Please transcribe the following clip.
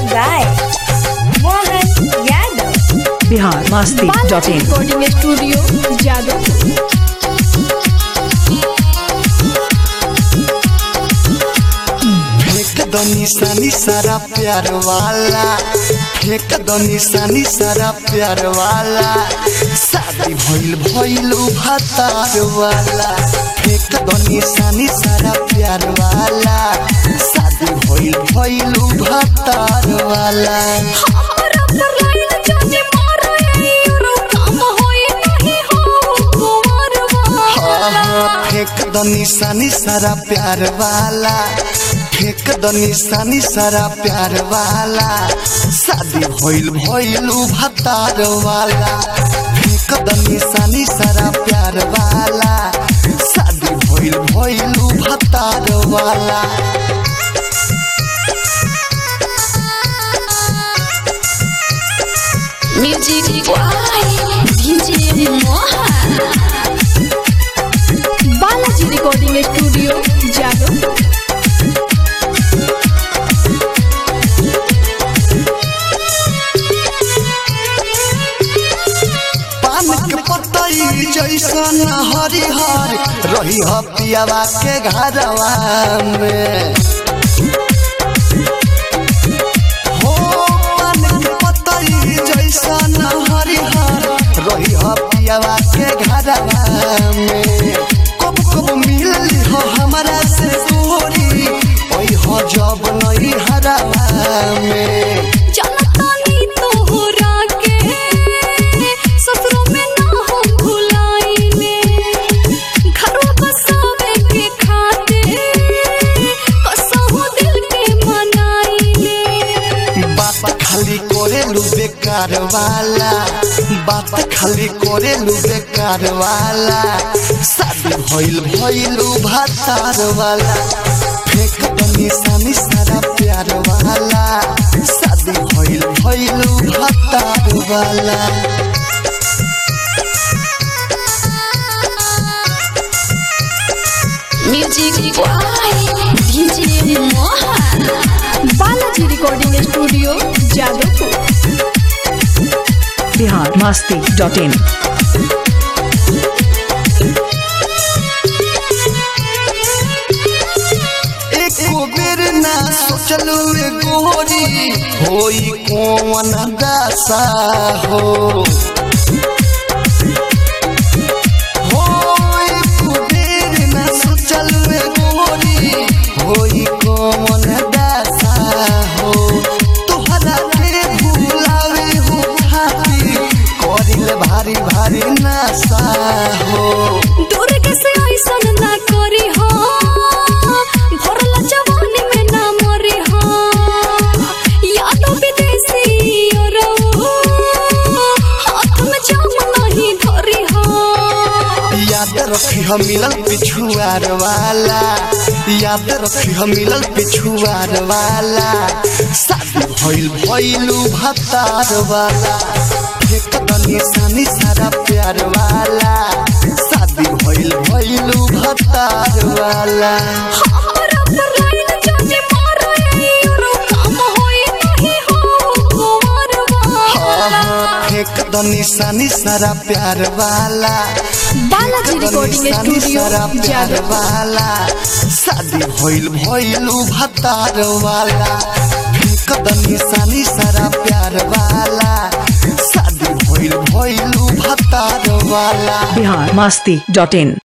by Mohan Yadav. Bihar Masti dot in recording studio Jadav फेंक दो निशानी सारा प्यार वाला फेंक दो निशानी सारा प्यार वाला शादी भइल भइल भतार वाला फेंक दो निशानी सारा प्यार वाला शादी भइल भइल भतार वाला हमारा पर लाइन जाने मारो ये यूरो काम होए नहीं हो कुमार वाला फेंक दो निशानी सारा प्यार वाला फेंक दो निशानी सारा प्यार वाला शादी भइल भइल भतार वाला फेंक दो निशानी सारा प्यार वाला शादी भइल भइल भतार वाला music by DJ Mohan Balaji recording studio Jadav पान के पतई जैसन हरिहर रही ह पियावा के घरवा में हो पान के पतई जैसन हरिहर रही ह पियावा के घरवा में कब कब मिलली हो हमरा से दूरी ओई हो जब नई हरवा में जनतानी तोहरा के ससुरों में ना हो भुलाइले घरवा बसावे के खातिर कसहु दिल के मनाइले बात खाली करे लू बेकार वाला बात खाली करे लू बेकार वाला शादी भइल भइलू भतार वाला फेंक दो निशानी सारा प्यार वाला शादी भइल भइलू भतार वाला music by DJ Mohan Balaji recording studio Jadavpur Bihar Masti dot in एको बेर ना सोचलू रे गोरी होई कौन दासा हो हो एको बेर ना सोचलू रे गोरी होई कौन दासा हो तोहरा के भुलावे हो खातिर करिल भारी भारी नासा हो दूर कैसे ऐसन ना करी हो भरला जवानी में ना मरी हो यादों विदेशी और हाथ में जाम नहीं धरी हो याद रखी हम मिलल पिछुआर वाला याद रखी हम मिलल पिछुआर वाला शादी भइल भइलू भतार वाला फेंक दो निशानी सारा प्यार वाला शादी भइल भइलू भतार वाला हमारा पर लाइन जाने मारो ये यूरो काम होए नहीं हो कुमार वाला फेंक दो निशानी सारा प्यार वाला बालाजी रिकॉर्डिंग निशानी स्टूडियो सारा प्यार जादव वाला शादी भइल भइलू भतार वाला फेंक दो निशानी सारा प्यार वाला शादी भइल भइलू भतार वाला बिहार मस्ती डॉट इन